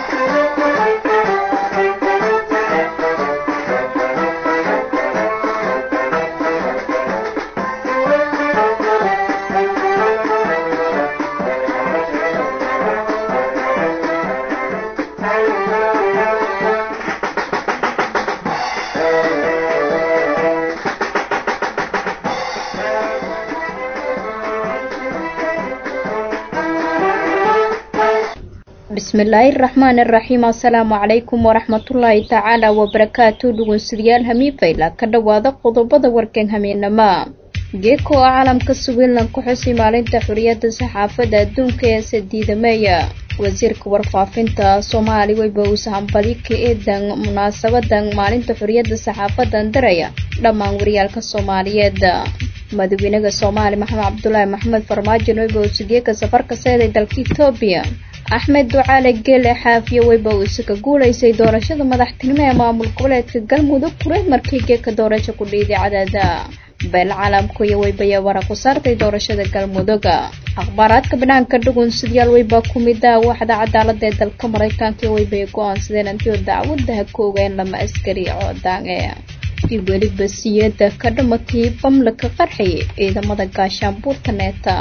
bismillaahi raxmaan iraxiim assalaamu calaykum waraxmatullaahi tacaala wabarakaatu dhugunsidayaal hamiifayla ka dhowaada qodobada warkan hamiinama geeko oo caalamka switzerland ku xusi maalinta xuriyadda saxaafadda adduunka ee sadiidameeya wasiirka warfaafinta soomaali weyba uuse hambali ka eedan munaasabadan maalinta xuriyadda saxaafadan daraya dhammaan wariyaalka soomaaliyeed madaxweynaha soomaali maxamed cabdulaahi maxamed farmaajo weyba uuse geeka safarka seeday dalka etoobiya axmed ducaale geele xaafiye weyba uuse ka guulaysay doorashada madaxtinimo ee maamul goboleedka galmudug kureed markii geeka doorasho ku dhiiday cadaada beel caalamku iyo weybaya wara ku saartay doorashada galmudug akhbaaraadka banaanka dhugun sidyaal weyba ku mida waaxda cadaalada ee dalka maraykanka iyo weybay go-aansadeen antiyo dacwadaha ka ogeen lama askari coodaange iyo weliba siyada ka dhamatay bamla ka qarxay ciidamada gaashaanbuurta neeta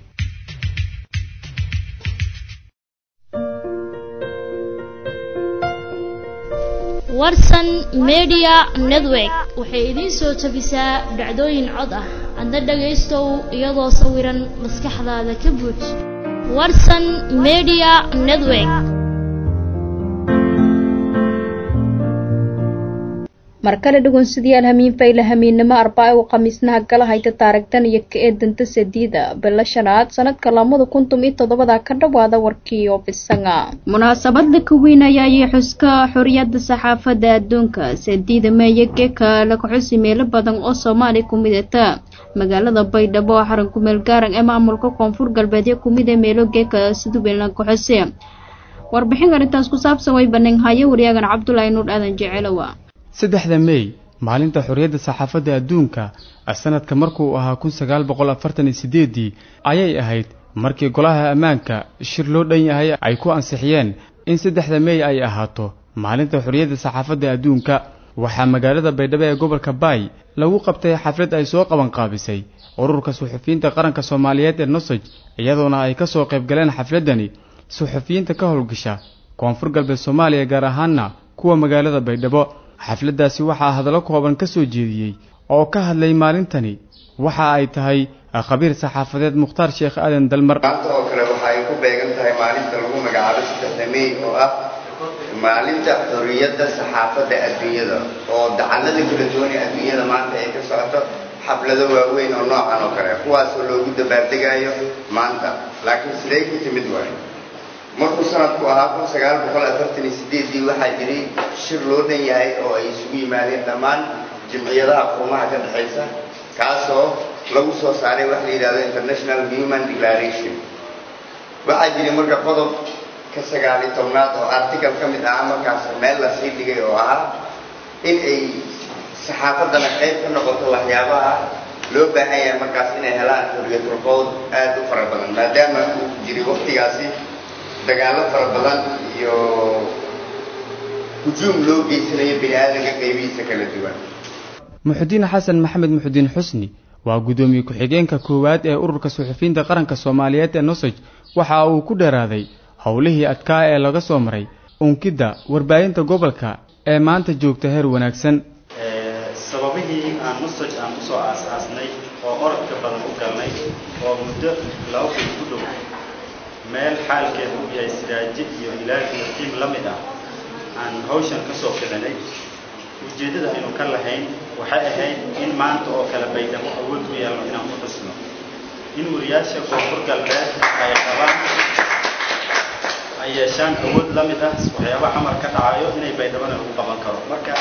warsan media network waxay idiin soo tabisaa dhacdooyin cod ah adna dhagaystow iyadoo sawiran maskaxdaada ka buuj warsan media network mar kale dhugunsidayaal hamiin fayla hamiinnimo arbaa u khamiisnaha gala hayta taarigtan iyo ka eedanta sadiida bilo shanaad sanadka lamada kuntum iyo toddobada ka dhowaada warkii oo bisanga munaasabada ka weynaya ayay xuska xoriyadda saxaafadda adduunka sadiida meeye geeka laga xusi meelo badan oo soomaaliya ku midata magaalada baydhabo oo xaran kumeel gaaran ee maamulka koonfur galbeedyo kumida meelo geeka sidubeelna ka xusi warbixin arrintaas ku saabsan way baneen haye wariyaagan cabdulaahi nuur aadan jecelowa saddexda mey maalinta xorriyadda saxaafadda adduunka sanadka markuu ahaa kun sagaal boqol afartan iyo sideedii ayay ahayd markii golaha ammaanka shir loo dhan yahay ay ku ansixiyeen in saddexda mey ay ahaato maalinta xorriyadda saxaafadda adduunka waxaa magaalada baydhabo ee gobolka baay lagu qabtay xaflad ay soo qabanqaabisay ururka suxufiyiinta qaranka soomaaliyeed ee nosoj iyadoona ay ka soo qayb galeen xafladdani suxufiyiinta ka howlgasha koonfur galbeed soomaaliya gaar ahaanna kuwa magaalada baydhabo xafladdaasi waxaa hadallo kooban ka soo jeediyey oo ka hadlay maalintani waxa ay tahay khabiir saxaafadeed mukhtaar sheekh aadan dalmar maanta oo kale waxa ay ku beegan tahay maalinta lagu magacaabo saddexda mey oo ah maalinta xorriyadda saxaafadda adduunyada oo dacallada kala duwan ee adduunyada maanta ay ka socoto xaflado waaweyn oo noocan oo kale kuwaasoo loogu dabaaldegaayo maanta laakiin siday ku timid waayo markuu sanadku ahaa kun sagaal boqol afartan iyo sideedii waxaa jiray shir loo dhan yahay oo ay isugu yimaadeen dhammaan jimciyadaha qurumaha ka dhexaysa kaasoo lagu soo saaray waxa la yidhahdo international human declaration waxaa jiray marka qodob ka sagaali tobnaad oo article ka mid ahaa markaas meel la sii dhigay oo ahaa in ay saxaafaddana qayb ka noqoto waxyaabaha loo baahan yahay markaas inay helaan xorriyatul qowl aada u fara badan maadaama uu jiray waqtigaasi dagaallo fara badan iyo hujuum loo geysanayo bini aadanka qaybihiisa kala duwan muxudiin xasan maxamed muxudiin xusni waa guddoomiye ku-xigeenka koowaad ee ururka suxufiyiinta qaranka soomaaliyeed ee nosoj waxa uu ku dheeraaday howlihii adkaa ee laga soo maray unkidda warbaahinta gobolka ee maanta joogta heer wanaagsan sababihii aan nosoj aan usoo aas-aasnay oo orodka badan u galnay oo muddo laba kun ku dhow meel xaalkeedu u yahay siraaji iyo ilaahi iyo tiim la mid ah aan hawshan ka soo kicinay ujeeddada aynu ka lahayn waxay ahayd in maanta oo kale baydhabo awood u yeelno inaan ku xusno in wariyaasha koonfur galbeed ay qabaan ay yeeshaan awood la mid ah waxyaaba xamar ka dhacayo inay baydhabona lagu qaban karo marka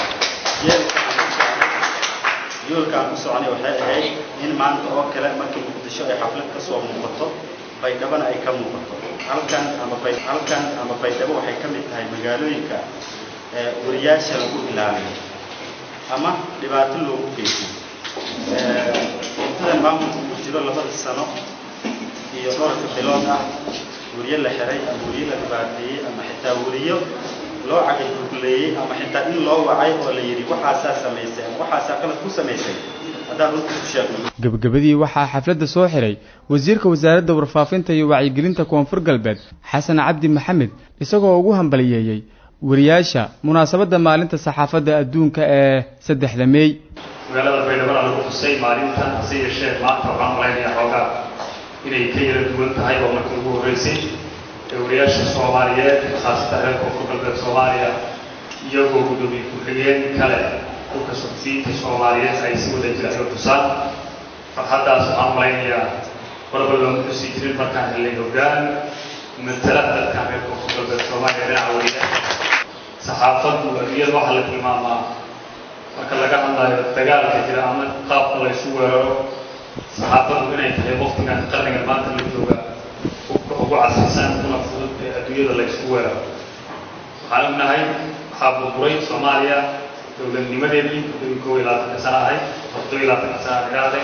yoolka aan ku soconay waxay ahayd in maanta oo kale markii muqdisho ay xaflad ka soo muuqato baydhabona ay ka muuqato halkan ama halkan ama baydhabo waxay ka mid tahay magaalooyinka wariyaasha lagu ilaaliyo ama dhibaato loogu geysto intadan maamulka uu jiro labada sano iyo dhowrka bilood ah wariye la xiray ama wariye la dhibaateeyey ama xitaa xitaa weriyo loo cagagugleeyey ama xitaa in loo wacay oo la yidhi waxaasaa samaysay ama waxaasaa qalad ku samaysay haddaan runta ku sheegno gebagabadii waxaa xafladda soo xiray wasiirka wasaaradda warfaafinta iyo wacyigelinta koonfur galbeed xasan cabdi maxamed isagoo ugu hambaliyeeyey wariyaasha munaasabadda maalinta saxaafadda adduunka ee saddexda meey magaalada baydhabo lagu xusay maalinta hase yeeshee maanta waxaan malaynayaa xoogaa inay ka yara duwan tahay oo markii ugu horreysay ee wariyaasha soomaaliyeed khaasatan reer koonfur galbeed soomaaliya iyagoo guddoomiye ku-xigeen kale dhulka suxufiyiinta soomaaliyeed ay si wada jira ay tusaan farxaddaas waxaan malaynayaa warba looma xusi jirin markaan helay hoggaan matala dadkan reer koonfur galbeed soomaaliya dhinaca wariyaasha saxaafaddu adduunyada waxaa la tilmaamaa marka laga hadlayo dagaalka jira ama qaabka la ysu weeraro saxaafaddu inay tahay waqtigan qarniga maanta la jooga hubka ugu casrisan una fudud ee adduunyada la ysku weeraro waxaan ognahay waxaa burburay soomaaliya dowladnimadeedii muddadii kow iyo labaatanka sana ahayd toddoba iyo labaatanka sana dhigaaday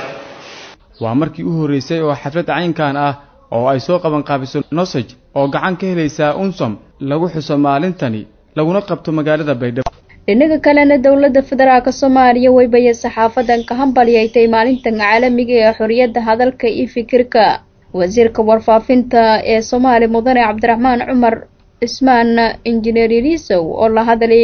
waa markii u horreysay oo xaflad caynkan ah oo ay soo qabanqaabiso nosage oo gacan ka helaysaa unsom lagu xuso maalintani laguna qabto magaalada baydhabo dhinaga kalena dowladda federaalk soomaaliya weybaye saxaafadan ka hambaliyaytay maalintan caalamiga ee xorriyadda hadalka iyo fikirka wasiirka warfaafinta ee soomaaliya mudane cabdiraxmaan cumar cismaan injineer ilisow oo la hadlay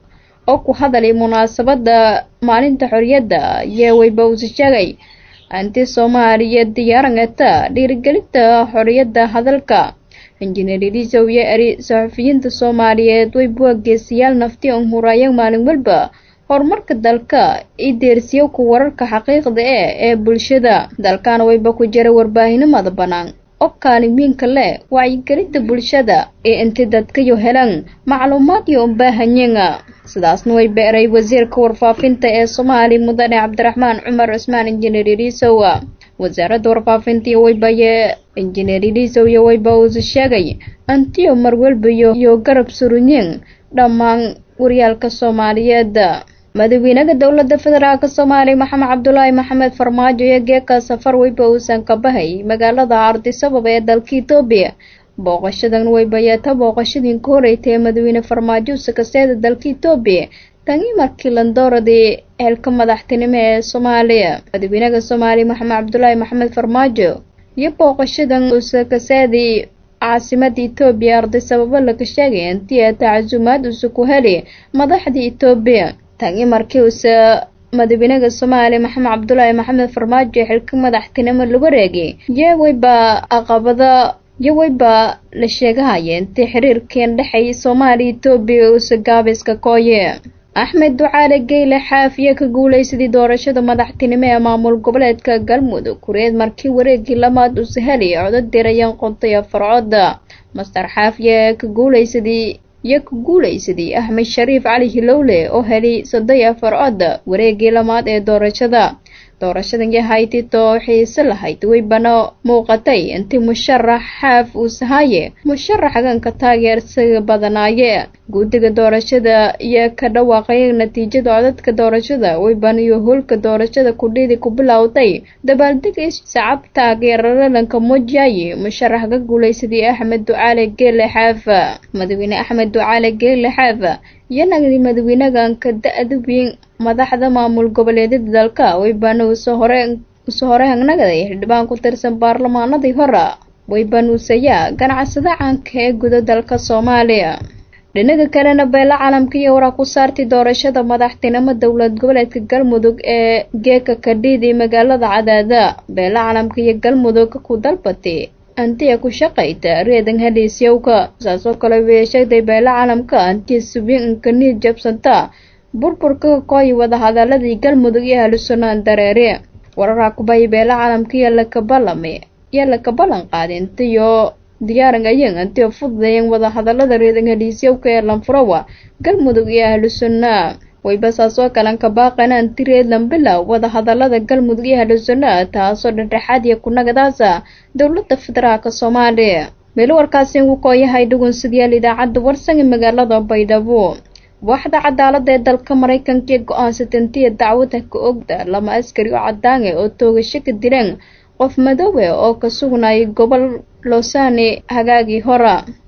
oo ku hadlay munaasabadda maalinta xorriyadda iyo weyba usi sheegay anti soomaaliya diyaarangata dhiirigelinta xorriyadda hadalka injineer ilisow iyo eri saxufiyiinta soomaaliyeed way buwageesiyaal nafti on huraayeen maalin walba horumarka dalka iyo deersiyo ku wararka xaqiiqda e ee bulshada dalkana wayba ku jira warbaahinimada bannaan oo kaalimiinka leh wacyigelinta bulshada ee inti dadkayo helan macluumaad iyo unbaahanyenga sidaasna way beeray wasiirka warfaafinta ee soomaaliya mudane cabdiraxmaan cumar cismaan injineer ilisow wasaaradda warfaafinta iyo waybaye injineer ilisow iyo wayba uusi sheegay antiyo marwalbayo iyo garab surunyin dhammaan waryaalka soomaaliyeed madaxweynaha dowladda federaalk soomaaliya maxamed cabdulaahi maxamed farmaajo iyo geeka safar weyba uusan ka bahay magaalada ardisabab ee dalka etoobiya booqashadan weybayeeta booqashadii ka horeytay ee madaxweyne farmaajo sakaseeda dalka etoobiya tani markii landooradii xilka madaxtinimo ee soomaaliya madaxweynaha soomaaliya maxamed cabdulaahi maxamed farmaajo iyo booqashadan usakaseedii caasimada etoobiya ardisababo laga sheegay intii ee tacasuumaad usa ku heli madaxda etoobiya tani markii uuse madaxweynaha soomaaliya maxamed cabdulaahi maxamed farmaajo xilka madaxtinimo lagu reegay yeweyba aqabada yoweyba la sheegahaya intii xiriirkeen dhexeeya soomaaliya etoobiya uuse gaabiska kooye axmed ducaale geyle xaafiye ka guuleysadii doorashada madaxtinimo ee maamul goboleedka galmudug kureed markii wareegii lamaad uuse heli codod dirayeen qontay farcooda master xaafiye ka guuleysadii iyo ka guuleysadii axmed shariif cali hilowle oo helay soddon iyo afar cod wareegii lamaad ee doorashada doorashadan yahayti too xiise lahayd weybana muuqatay intii musharax xaaf uu sahaye musharax haganka taageersaga badanaaye guddiga doorashada iyo ka dhawaaqay natiijada codadka doorashada weybana iyo howlka doorashada kudhidi ku bilowday dabaaldega sacab taageeralalanka mojaye musharax ka guuleysadii axmed ducaale geele xaaf madaxweyne axmed ducaale geele xaaf iyo nagdi madaxweynaganka da-da weyn madaxda maamul goboleedyada dalka weybana usoo hore usoo hore hangnagaday xildhibaan ku tirsan baarlamaanadii hore weybanuusayaa ganacsada caanka ee guda dalka soomaaliya dhinaga kalena beela caalamka iyo waraa ku saartay doorashada madaxtinimo dowlad goboleedka galmudug ee geeka kadhiidi magaalada cadaada beela caalamka iyo galmudug ku dalbatay antiya ku shaqayta reedan heliisyowka saasoo kale way sheegtay beela caalamka antiya subiinka niid jabsanta burburka kooyi wadahadaladii galmudug iyo ahlusunaan dareere wararaa kubaya beela caalamka iyo lakabalame iyo laka ballan qaadin intiyo diyaaran ayeen intiyo fududeeyeen wadahadalada reedan heliisyowka ee lanfurawa galmudug iyo ahlusunna wayba saasoo kalen ka baaqana anti reedlan bilow wadahadalada galmudug iyo ahlusunna taasoo dhexdhexaad iyo kunagadaasa dowladda federaalka soomaaliya meelo warkaasi uu kooyahay dhugunsidyaal idaacadda warsan ee magaalada baydhabo waaxda cadaalada ee dalka maraykanka ee go-aansatay intiya dacwada ka ogda lama askari oo cadaange oo toogasho ka dileen qof madoowe oo ka sugnayay gobol losani hagaagii hora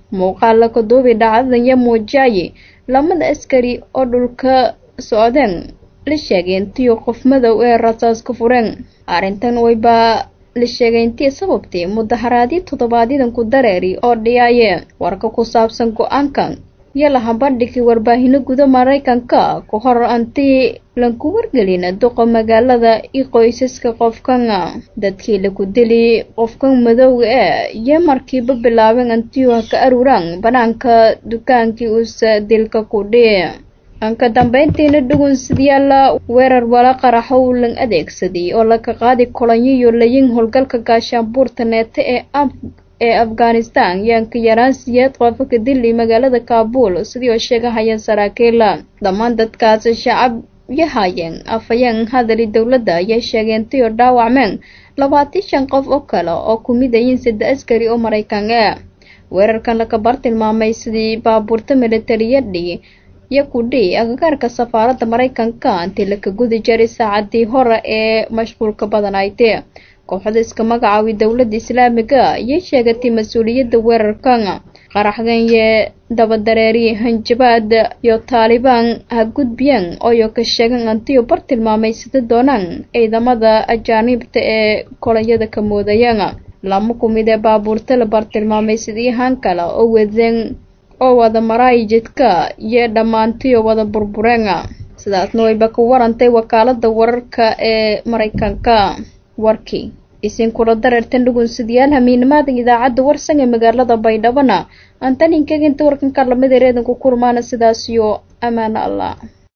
muuqaal la kaduubi dhacdadan iyo muujaaye lamada askari oo dhulka socdeen la sheegay intii qof madow ee rasaas ka fureen arrintan waybaa la sheegay intii sababtay mudaharaadyo toddobaadyadan ku dareeri oo dhiyaaye warka ku saabsan go-aankan iyo lahabandhigii warbaahino guda maraykanka ka hor antii lanku wargelin duqa magaalada iyo qoysaska qofkan dadkii lagu dili qofkan madowga ee iyo markiiba bilaabeen antiuha ka aruuraan banaanka dukaankii uusa dilka ku dhici anka dambeyntiina dhugunsidyaala weerar wala qaraxo uu lan adeegsaday oo laga qaadi kolonyiyo layin howlgalka gaashaanbuurta neete ee ab ee afghanistan yaanka yaraan siyeed qofa ka dili magaalada kaabul sidii oo sheegahayeen saraakiila dhammaan dadkaasi shacab yahayeen afhayeen hadali dowladda ayay sheegeen tii oo dhaawacmeen labaatan shan qof oo kale oo ku mid ayiin sadde askari oo maraykan ah weerarkan laga bartilmaamay sidii baabuurta militariyadhi iyo kudhii agagaarka safaaradda maraykanka intii laka gudi jaray saacadii hore ee mashquulka badanayd kooxda iska magacaawi dowladda islaamiga ayay sheegatay mas-uuliyadda weerarkan qaraxdan yee dabadareeri hanjabaad iyo taalibaan ha gudbiyeen ooyo ka sheegan antiyo bartilmaamay sida doonaan ciidamada ajaaniibta ee kolonyada ka moodayeen lama ku mid ee baabuurta la bartilmaamay sidii haan kale oo wadeen oo wada maraay jidka iyo dhammaantiyo wada burbureen sidaasna wayba ka warantay wakaalada wararka ee maraykanka warkii isin kula dareertan dhugunsidayaal hamiinimaadan idaacadda warsan ee magaalada baydhabana antaninkaginta warkan karlamada reedanku kurmaana sidaasiyo amaano allah